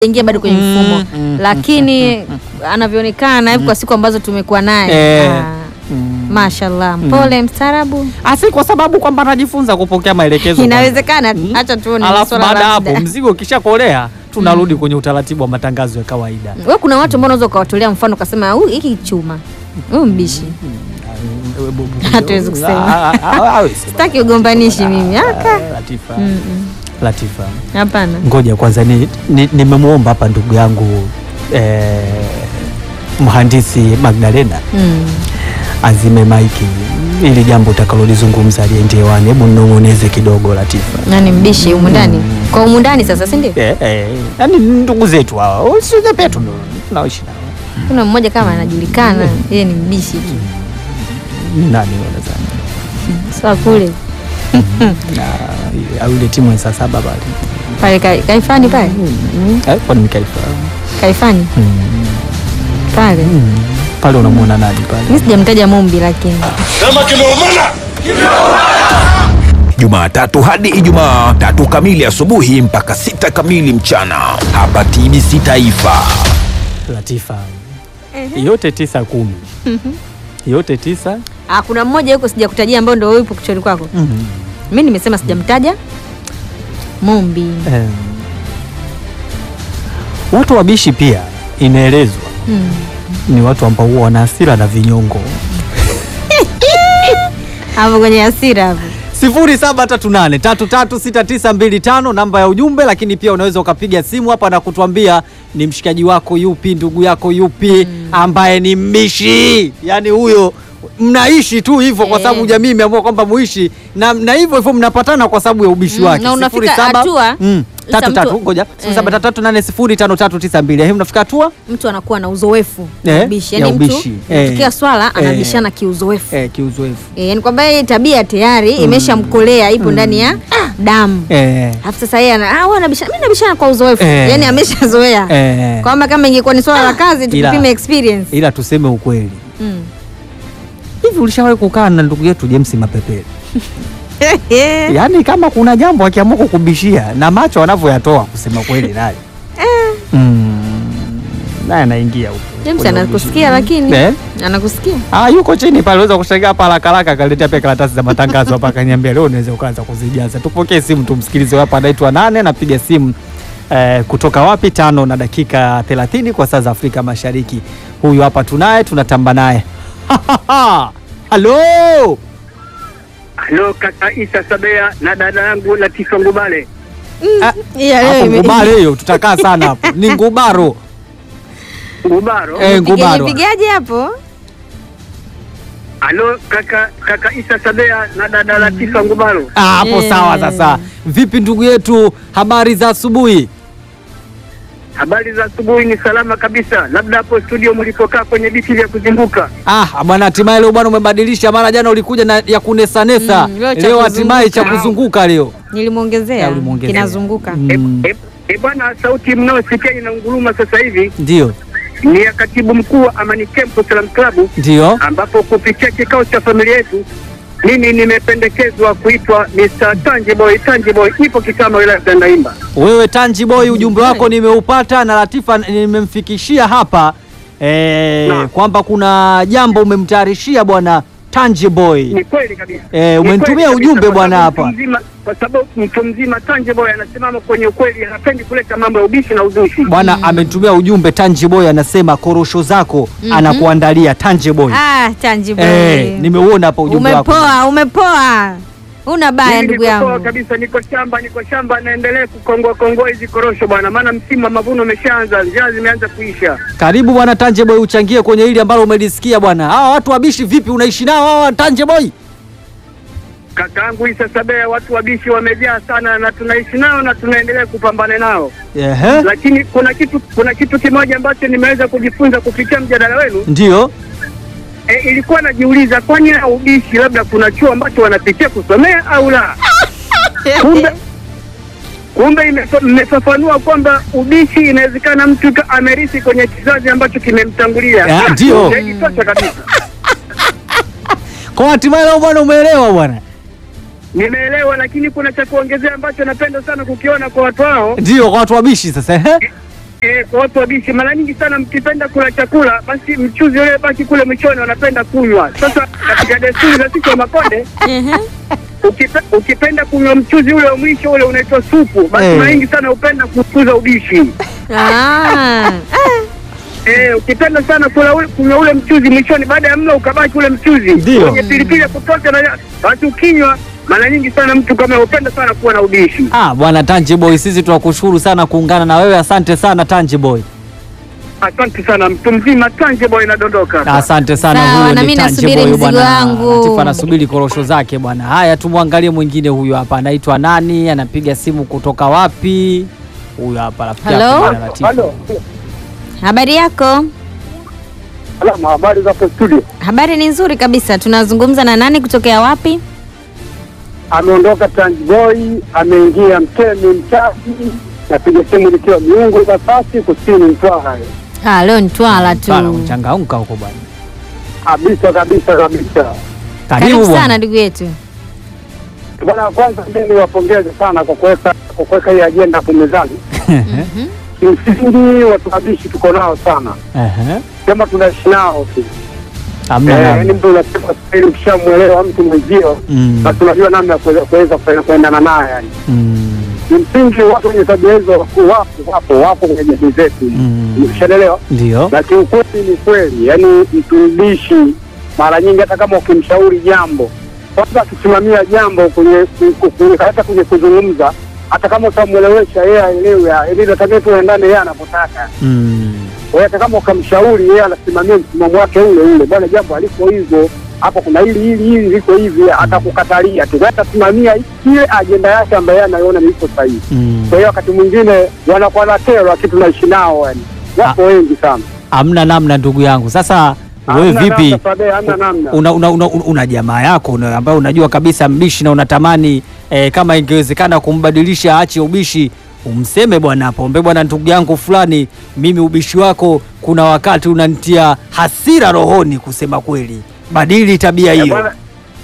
ingia bado kwenye Mm, mfumo mm, lakini anavyoonekana hivi kwa siku ambazo tumekuwa naye Eh. ah, Mm. mashallah mpole mstaarabu Asi kwa sababu kwamba anajifunza kupokea maelekezo. inawezekana Mm. hacha tuone Alafu swala baada la hapo muda. mzigo ukishakolea tunarudi kwenye utaratibu wa matangazo ya kawaida. we kuna watu ambao unaweza ukawatolea mfano ukasema "Huyu, hiki chuma huyu mbishi Hatuwezi kusema. Ah, ah, ah, hawezi. sitaki ugombanishi mimi aka Ah, Latifa. Mm, mm. Latifa. hapana Ngoja kwanza ni ni- nimemwomba hapa ndugu yangu eh, mhandisi Magdalena Mm. azime maiki ili jambo utakalolizungumza liende hewani. Hebu mnong'oneze kidogo Latifa. nani mbishi humu ndani kwa humu ndani sasa si ndio Eh, eh, yani ndugu zetu hawa sio petu ndo tunaishi nao. kuna mmoja kama anajulikana yeye ni mbishi tu Nani wanazani? sawa kule Na au ile timu ya saa saba pale. pale ka- kaifani pale Eh, kwani Mikaifa? kaifani pale Pale unamwona nani pale? mi sijamtaja mumbi lakini Jumatatu hadi Ijumaa tatu kamili asubuhi mpaka sita kamili mchana hapa TBC Taifa. Latifa. Yote tisa kumi. Yote tisa. ah, kuna mmoja yuko sijakutajia ambao ndo yupo kichwani kwako mi nimesema sijamtaja mumbi Em, watu wabishi pia inaelezwa Mm. ni watu ambao huwa wana hasira na vinyongo. hapo kwenye hasira hapo 0738336925 namba ya ujumbe, lakini pia unaweza ukapiga simu hapa na kutuambia ni mshikaji wako yupi, ndugu yako yupi ambaye ni mbishi, yaani huyo mnaishi tu hivyo kwa Eh. sababu jamii imeamua kwamba muishi na, na hivyo hivyo mnapatana kwa sababu ya ubishi Mm, wake. na unafika 07 hatua, mm, sasa tatu mtu- tatu ngoja Eh. 0733805392 hii mnafika hatua mtu anakuwa na uzoefu Eh, wa ubishi ya yani mtu ubishi. Eh. tukia swala Eh. anabishana kiuzoefu eh, kiuzoefu Eh, yani kwamba yeye tabia tayari imeshamkolea ipo ndani ya damu eh, alafu sasa yeye ana ah, wewe unabishana mimi nabishana kwa uzoefu Eh. yani ameshazoea eh. kwamba kama ingekuwa ni swala la kazi Ila- tukipime experience ila tuseme ukweli Mm. hivi ulishawahi kukaa na ndugu yetu James Mapepele yaani kama kuna jambo akiamua kukubishia na macho wanavyoyatoa kusema kweli naye mm, naye anaingia huko James kwenye anakusikia ubishi. lakini Eh? anakusikia Ah, yuko chini pale, unaweza kushangaa hapa haraka haraka, akaletea pia karatasi za matangazo hapa, akaniambia leo unaweza ukaanza kuzijaza. Tupokee simu tumsikilize. Hapa anaitwa nane, napiga simu eh, kutoka wapi? Tano na dakika 30 kwa saa za Afrika Mashariki. Huyu hapa tunaye, tunatamba naye halo. Halo kaka Isa Sabea na dada yangu Latifa Ngubale. Ah, Yeah, hapo leo ime- ngubaro hiyo, tutakaa sana hapo. Ni ngubaro Ngubaro. eh, Nipige- ngubaro. nipigaje hapo Halo kaka kaka Isa Sabea na dada Latifa Ngubaro. Ah, hapo Eh. sawa. Sasa vipi ndugu yetu, habari za asubuhi? Habari za asubuhi ni salama kabisa. Labda hapo studio mlipokaa kwenye viti vya kuzunguka. Ah, bwana hatimaye leo bwana umebadilisha. Mara jana ulikuja na ya kunesanesa. Mm, leo cha leo hatimaye cha kuzunguka. kuzunguka leo. nilimwongezea Ya, ulimwongezea. kinazunguka Mm, E, e, e bwana, sauti mnaosikia inaunguruma sasa hivi Ndio, ni ya katibu mkuu wa Amani Camp Salam Club, ndio. ambapo kupitia kikao cha familia yetu mimi nimependekezwa kuitwa Mr. Tangiboy. Tangiboy ipo Kitama, wilaya ya Tandaimba. Wewe Tanji Boy, ujumbe wako nimeupata na Latifa nimemfikishia hapa eh, Naam. kwamba kuna jambo umemtayarishia bwana Tanji Boy. Ni kweli kabisa. Eh, Ni umenitumia kweli kabisa, ujumbe kwa bwana sababu hapa. mtu mzima- Kwa sababu mtu mzima Tanje Boy anasimama kwenye ukweli, hapendi kuleta mambo ya ubishi na uzushi. Bwana ametumia ujumbe Tanji Boy, anasema korosho zako anakuandalia Tanji Boy. ah tangible Eh, nimeuona hapa ujumbe wako. umepoa umepoa una baya Mimi ndugu niko poa yangu kabisa, niko shamba, niko shamba, naendelea kukongoa kongoa hizi korosho bwana, maana msimu wa mavuno umeshaanza, njaa zimeanza kuisha. Karibu bwana Tanje Boy, uchangie kwenye hili ambalo umelisikia bwana. Hawa watu wabishi vipi, unaishi nao hawa Tanje Boy? Kakaangu Isa Sabea, watu wabishi wamejaa sana, na tunaishi nao na tunaendelea kupambana nao, Ehe, lakini kuna kitu kuna kitu kimoja ambacho nimeweza kujifunza kupitia mjadala wenu. ndio. E, ilikuwa najiuliza kwani hao ubishi labda kuna chuo ambacho wanapitia kusomea au la? Kumbe kumbe imefa- mmefafanua kwamba ubishi inawezekana mtu ka- amerithi kwenye kizazi ambacho kimemtangulia. Eh, ndio. Ushahidi tosha kabisa. Kwa hatimaye leo bwana umeelewa bwana. Nimeelewa, lakini kuna cha kuongezea ambacho napenda sana kukiona kwa watu hao. Ndio kwa watu wabishi sasa. Ehe. Eh, kwa watu wabishi, mara nyingi sana mkipenda kula chakula, basi mchuzi ule baki kule mwishoni wanapenda kunywa. Sasa katika desturi za sisi wa Makonde, Ehe. ukipe, ukipenda kunywa mchuzi ule wa mwisho ule unaitwa supu, basi Eh. mara nyingi sana hupenda kukuza ubishi. Ah. Eh, ukipenda sana kula ule, kunywa ule mchuzi mwishoni, baada ya mlo ukabaki ule mchuzi Ndio. wenye pilipili ya kutosha, na basi ukinywa, mara nyingi sana mtu kama hupenda sana kuwa na ubishi. Ah, bwana Tangiboy, sisi tunakushukuru sana kuungana na wewe. Asante sana Tangiboy. Asante sana, mtu mzima Tanje boy inadondoka. Asante sana. Sawa, Huyo na ni mimi nasubiri Tangiboy mzigo bwana. wangu. Latifa anasubiri korosho zake bwana. Haya, tumwangalie mwingine huyu hapa, anaitwa nani? Anapiga simu kutoka wapi? Huyu hapa rafiki Hello? yako bwana Latifa. Halo. Habari yako? Salama, habari za studio? Habari ni nzuri kabisa. Tunazungumza na nani kutokea wapi? Ameondoka Tanjboy, ameingia Mtemi Mchazi, napiga simu nikiwa Miungu Kasasi kusini Mtwara. Ah, leo ni Twala tu. Bwana mchangamka huko bwana. Kabisa kabisa kabisa. Karibu sana bwana. ndugu yetu. Bwana, kwanza mimi niwapongeze sana kwa kuweka kwa kuweka hii ajenda hapo mezani. Mhm. Kimsingi watu wabishi tuko nao sana, Ehe. sema tunaishi nao tu. Hamna Eh, namna. yaani mtu unasema kweli, ukishamwelewa mtu mwenzio, Mm. basi unajua namna ya kuweza kuweza kuenda- kuendana naye yani. Mm. Kimsingi watu wenye tabia hizo wapo wapo wapo kwenye jamii zetu, Mm. umeshaelewa? Ndio. na kiukweli ni kweli, yani mtumishi mara nyingi, hata kama ukimshauri jambo, kwanza akisimamia jambo kwenye ku- ku- hata kwenye kuzungumza, hata kama utamwelewesha yeye aelewe, ili natakiwa tuendane yeye anapotaka. Mm. Kwa hiyo hata kama ukamshauri yeye anasimamia msimamo wake ule ule, bwana, jambo aliko hivyo hapo kuna hili hili hili liko hivi, atakukatalia tu, atasimamia ile ajenda yake ambayo yeye anaiona ni iko sahihi. Mm. Kwa hiyo wakati mwingine wanakuwa na kero, lakini tunaishi nao, yani wapo wengi sana. Hamna namna ndugu yangu. Sasa wewe Hamna vipi? namna, Fadee, hamna namna. una, una, una, una jamaa yako una, ambayo unajua kabisa mbishi na unatamani eh, kama ingewezekana kumbadilisha aache ubishi, umseme bwana, pombe bwana, ndugu yangu fulani, mimi ubishi wako kuna wakati unanitia hasira rohoni, kusema kweli, badili tabia Eh, hiyo. bwana-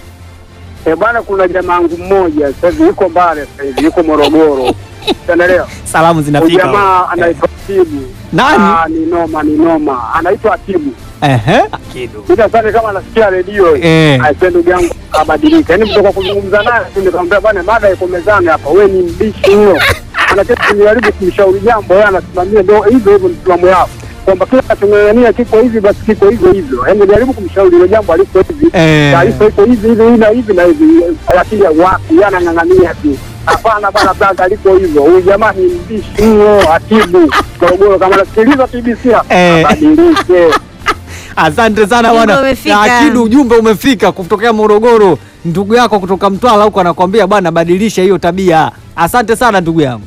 eh, bwana, kuna jamaa yangu mmoja sasa hivi yuko Mbale, sasa hivi yuko Morogoro, unaelewa? Salamu Huyu zinafika. jamaa anaitwa Atibu. Nani? Ah, ni noma, ni noma, anaitwa Atibu. Ehe, kido. Bila sana kama anasikia redio Eh. aisee, ndugu yangu abadilika. Yaani mtoka kuzungumza naye tu nikamwambia bwana, mada iko mezani hapa, we ni mbishi huyo. Anataka kunijaribu kumshauri jambo, yeye anasimamia, ndio hivyo hivyo msimamo yao kwamba kila kinachong'ang'ania kiko hivi basi kiko hivyo hivyo. Yaani jaribu kumshauri hilo jambo aliko hivi Eh. taarifa iko hivi hivi hivi na hivi na hivi, lakini wapi, yeye anang'ang'ania tu. Hapana bana, blaza aliko hivyo. Huyu jamaa ni mbishi huyo, Atibu Morogoro. Kama nasikiliza TBC hapa, Eh. abadilike. Asante sana Ujumbe bwana. umefika. Akidu, ujumbe umefika kutokea Morogoro. Ndugu yako kutoka Mtwara huko anakuambia bwana, badilisha hiyo tabia. Asante sana ndugu yangu.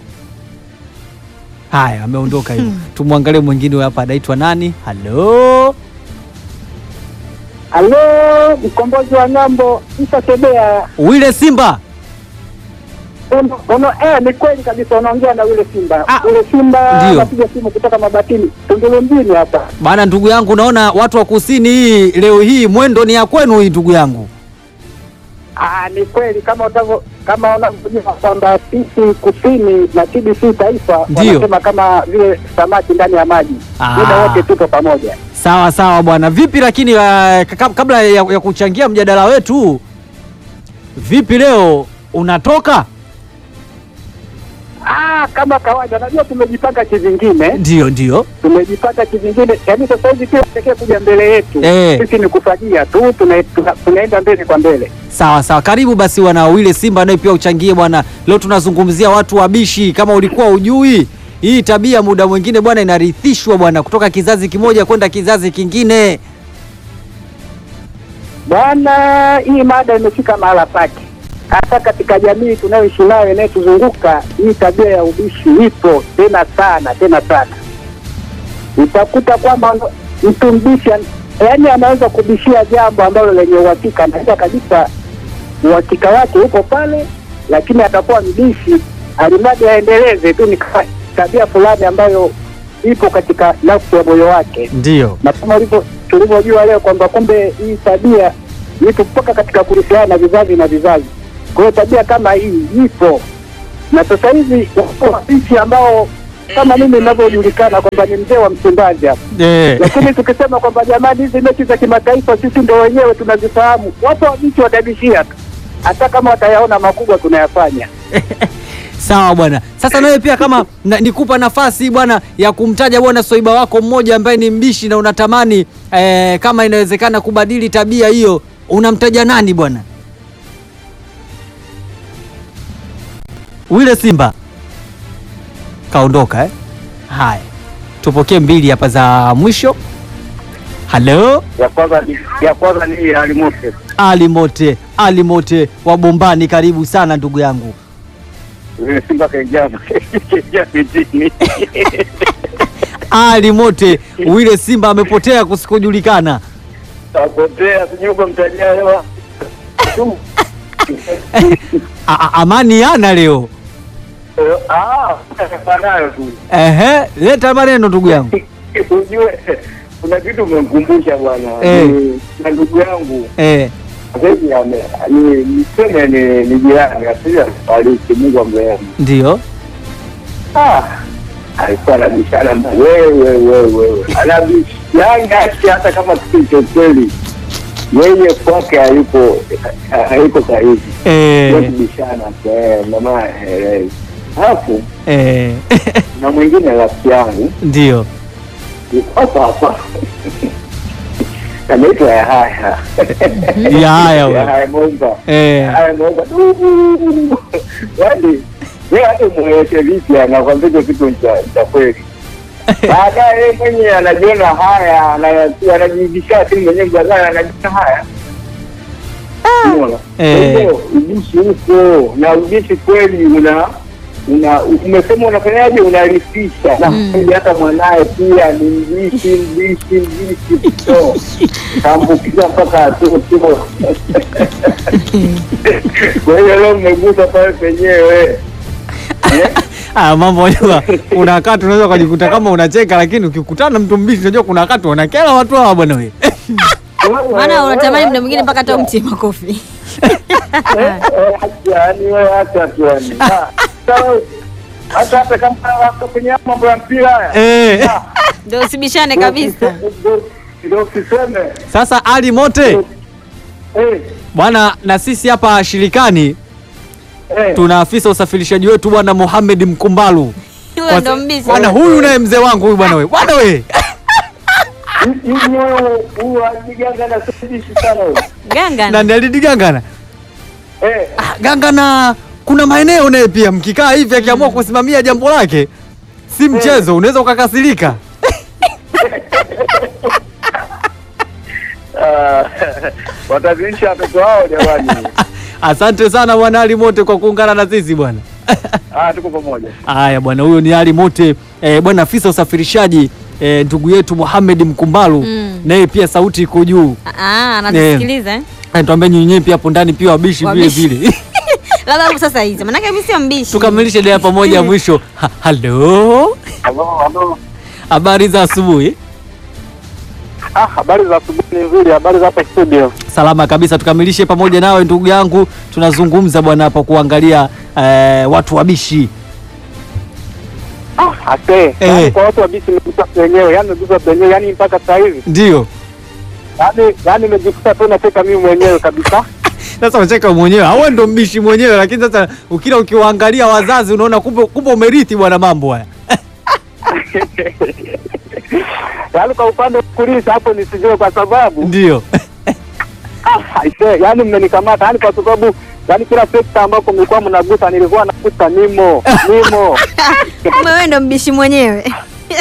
Haya, ameondoka hiyo. Tumwangalie mwingine huyu hapa, anaitwa nani? Halo, Halo, mkombozi wa ng'ambo Isa Tebea. Wile Simba. Ono, ono, eh, ni kweli kabisa, unaongea na ule Simba. Ah, ule Simba ndio. napiga simu kutoka Mabatini, Tunduru mjini hapa. Bana, ndugu yangu, naona watu wa kusini hii leo hii mwendo ni ya kwenu hii, ndugu yangu. Ah, ni kweli kama utavyo kama unavyojua kwamba sisi kusini na TBC taifa Ndio. wanasema kama vile samaki ndani ya maji, Ah. muda wote tupo pamoja. Sawa sawa bwana. Vipi lakini uh, kaka- kabla ya, ya kuchangia mjadala wetu, vipi leo unatoka? Ah, kama kawaida, najua tumejipanga kivingine, Ndio, ndio. tumejipanga kivingine. Yaani sasa hivi kila tekee kuja mbele yetu Eh. sisi ni kufagia tu, tuna, tuna, tunaenda mbele kwa mbele. Sawa sawa, karibu basi wana Wile Simba naye pia uchangie bwana. Leo tunazungumzia watu wabishi. Kama ulikuwa ujui hii tabia, muda mwingine bwana inarithishwa bwana kutoka kizazi kimoja kwenda kizazi kingine. Bwana, hii mada imefika mahala pake, hasa katika jamii tunayoishi nayo inayotuzunguka. Hii tabia ya ubishi ipo tena sana tena sana. Utakuta kwamba mtu mbishi, an- yaani anaweza kubishia jambo ambalo lenye uhakika, anajua kabisa uhakika wake uko pale, lakini atakuwa mbishi alimradi aendeleze tu, ni ka- tabia fulani ambayo ipo katika nafsi ya moyo wake Ndio. na kama ulivyo tulivyojua leo kwamba kumbe hii tabia ipo mpaka katika kurithiana vizazi na vizazi. Kwa hiyo tabia kama hii ipo, na sasa hivi wapo wapishi ambao kama mimi ninavyojulikana kwamba ni mzee wa Msimbazi hapa, Eh. lakini tukisema kwamba jamani, hizi mechi za kimataifa sisi ndo wenyewe tunazifahamu, wapo wabichi watabishia tu, hata kama watayaona makubwa tunayafanya. Sawa bwana. Sasa nawe pia kama na, nikupa nafasi bwana ya kumtaja bwana swaiba wako mmoja ambaye ni mbishi na unatamani eh, kama inawezekana kubadili tabia hiyo, unamtaja nani bwana? Wile Simba kaondoka eh? Haya, tupokee mbili hapa za mwisho. Halo, Ya kwanza ni ya kwanza ni Ali Moses. Ali Mote, Ali Mote wa Bombani, karibu sana ndugu yangu. Yule Simba kaingia kaingia mitini. Ali Mote, Wile Simba amepotea kusikojulikana. Tapotea sijui kwa mtajia hewa. A- a- amani yana leo. Ah, fanayo tu. Ehe, leta maneno ndugu yangu. Ujue kuna kitu umemkumbusha bwana. Eh. Ni- Na ndugu yangu Eh, Zaidi ame ni niseme ni ni jirani asili alifariki, Mungu amrehemu. ndio. Ah, alikuwa anabishana na wewe wewe wewe, anabishana ati hata kama kitu cha kweli yeye kwake hayuko hayuko sahihi, Eh, kubishana eh, mama eh, alafu eh, na mwingine rafiki yangu ndio. yuko hapa hapa anaitwa Yahaya Yahaya huyo. Yahaya Momba Eh, Haya, naomba du- yaani yeye hata mweleweshe vipi, anakwambia hicho kitu cha cha kweli. Baadaye yeye mwenyewe anajiona haya, ana- anajibisha tu mwenyewe baadaye anajiona haya. Unaona? Eh. Kwa hivyo ubishi huko na ubishi kweli una una umesema unafanyaje, unarithisha na kweli hata mwanaye pia ni mbishi mbishi mbishi so kaambukiza mpaka atoto. Kwa hiyo leo mmegusa pale penyewe Eh? ah, mambo unajua, kuna wakati unaweza ukajikuta kama unacheka, lakini ukikutana na mtu mbishi, unajua kuna wakati wanakera watu hawa bwana wewe. Maana unatamani muda mwingine mpaka hata umtie makofi. yani wewe acha tu yani. Ah, sawa. hata hata kama wako kwenye mambo ya mpira haya Eh, Ndio usibishane kabisa. Ndio- ndio usiseme sasa Ali Mote eh bwana, na sisi hapa shirikani eh tuna afisa usafirishaji wetu bwana Mohamed Mkumbalu. Huyo ndo mbishi. Bwana huyu naye mzee wangu huyu bwana wewe. Bwana wewe. hivi wewe huyu aliganga na sisi sana wewe Ganga. Na Nelidi Gangana. eh Ah, Gangana kuna maeneo naye pia mkikaa hivi akiamua kusimamia jambo lake si mchezo, unaweza ukakasirika. ah, wataziisha watoto wao jamani Asante sana bwana Ali Mote kwa kuungana na sisi bwana. ah tuko pamoja Haya bwana, huyo ni Ali Mote eh, bwana afisa usafirishaji eh, ndugu yetu Mohamed Mkumbalu Mm. naye pia sauti iko juu. Ah, anatusikiliza eh. Tuambie nyinyi pia hapo ndani pia wabishi vile Wabishi. vile. Labda hapo sasa hizi. Maana mimi sio mbishi. Tukamilishe dea pamoja mwisho. Ha, Halo. halo halo Habari za asubuhi. ah habari za asubuhi ni nzuri habari za hapa studio Salama kabisa, tukamilishe pamoja nawe ndugu yangu. Tunazungumza bwana hapa kuangalia eh, watu wabishi. ah ase Eh. yani kwa watu wabisi nimegusa wenyewe yani nimegusa wenyewe yani mpaka sasa hivi Ndio. yani yani nimejikuta tu nacheka mimi mwenyewe kabisa Sasa unacheka mwenyewe, au ndo mbishi mwenyewe, lakini sasa ukila ukiwaangalia wazazi unaona kumbe kumbe umerithi bwana mambo haya. yaani kwa upande wa kulisa hapo nisijue kwa sababu Ndio. ah, aise, yaani mmenikamata yaani kwa sababu yaani kila sekta ambako mlikuwa mnagusa nilikuwa nagusa nimo nimo Kumbe wewe ndo mbishi mwenyewe.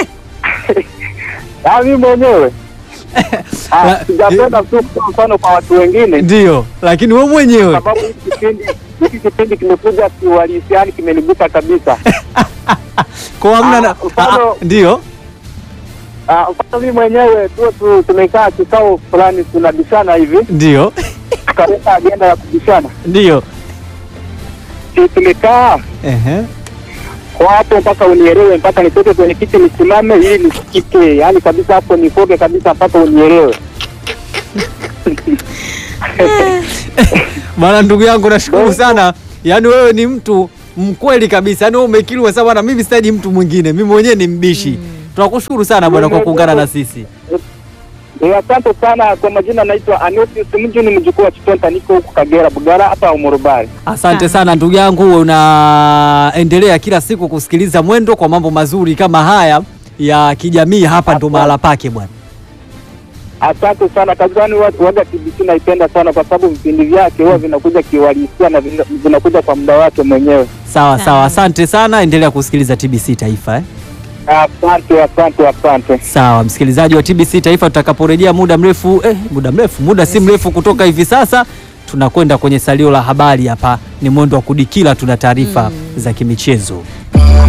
yaani mimi mwenyewe Ah, La- sijapenda tu kutoa mfano kwa watu wengine Ndio, lakini wewe mwenyewe sababu hiki kipindi hiki kipindi kimekuja kiuhalisia yaani kimenigusa kabisa kwa hamna na Ah, mfano- Ah, ndio. Ah, mfano mimi mwenyewe tu, tu tumekaa kikao fulani tunabishana hivi Ndio. tukaweka agenda ya kubishana Ndio. Si tumekaa Ehe. kwa hapo mpaka unielewe, mpaka nitoke kwenye kiti nisimame ili nisikike, yaani kabisa hapo nifoge kabisa mpaka unielewe. Bwana ndugu yangu nashukuru sana. Yaani wewe ni mtu Mkweli kabisa, yani wewe umekiri kwa sababu na mimi sitaji mtu mwingine, mimi mwenyewe ni mbishi. Tunakushukuru sana bwana kwa kuungana na sisi. Eh, Asante sana kwa majina, naitwa Anosius Mju, ni mjukuu wa Chitonta, niko huku Kagera Bugara hapa Umurubari. Asante sana ndugu yangu, unaendelea kila siku kusikiliza Mwendo kwa mambo mazuri kama haya ya kijamii. Hapa ndo mahala pake bwana. Asante sana kazani, wa- waga TBC naipenda sana kwa sababu vipindi vyake huwa vinakuja kiuhalisia na vina- vinakuja kwa muda wake mwenyewe. Sawa sawa, asante sana, endelea kusikiliza TBC Taifa eh. Asante, asante, asante. Sawa msikilizaji wa TBC Taifa, tutakaporejea muda mrefu eh, muda mrefu, muda si mrefu kutoka hivi sasa, tunakwenda kwenye salio la habari. Hapa ni mwendo wa kudikila, tuna taarifa za kimichezo.